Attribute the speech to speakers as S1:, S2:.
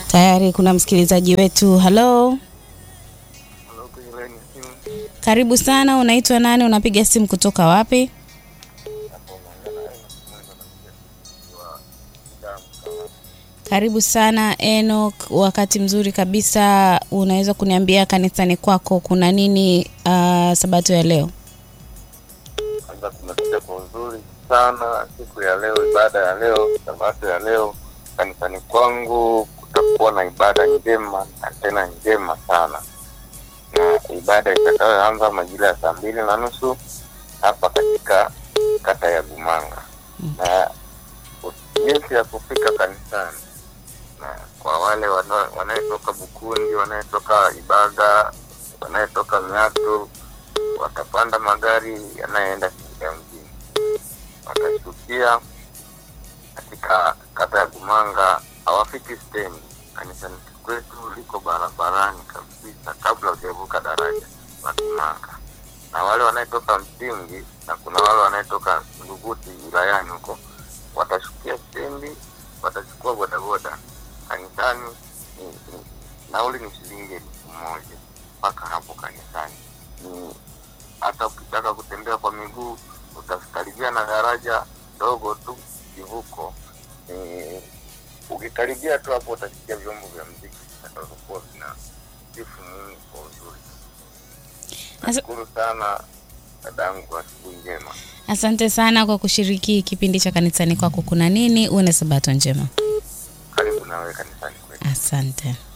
S1: Tayari kuna msikilizaji wetu. Halo,
S2: Halo, kwenye laini ya simu.
S1: karibu sana. Unaitwa nani? Unapiga simu kutoka wapi?
S2: Hapo unaongea na Enoch Mwendo na mjasiri wa Damu Kawasa.
S1: Karibu sana Enoch, wakati mzuri kabisa. Unaweza kuniambia kanisani kwako kuna nini uh, sabato ya leo?
S2: Kwanza tumekuja kwa uzuri sana siku ya leo, ibada ya leo, sabato ya leo. Kanisani kwangu kutakuwa na ibada njema na tena njema sana, na ibada itakayoanza majira ya saa mbili na nusu hapa katika kata ya Gumanga, na jinsi ya kufika kanisani na kwa wale wana- wanayetoka Bukundi, wanayetoka Ibaga, wanayetoka Ng'ato watapanda magari yanayoenda Singida mjini, watashukia katika kata ya Gumanga, hawafiki stendi. Kanisani kwetu liko barabarani kabisa, kabla hujavuka daraja la Gumanga. Na wale wanayetoka Msingi na kuna wale wanayetoka Nguguti wilayani huko, watashukia stendi, watachukua bodaboda kanisani. Ni, ni, nauli ni shilingi elfu moja mpaka hapo kanisani ni hata ukitaka kutembea kwa miguu utakaribia na daraja dogo tu kivuko. Eh, ukikaribia tu hapo utasikia vyombo vya mziki vitakavyokuwa vina sifu Mungu kwa uzuri.
S1: Asa-
S2: Nashukuru sana dadangu, asubuhi njema.
S1: Asante sana kwa kushiriki kipindi cha kanisani kwako kuna nini. Uwe na sabato njema.
S2: Karibu nawe kanisani kwetu.
S1: Asante.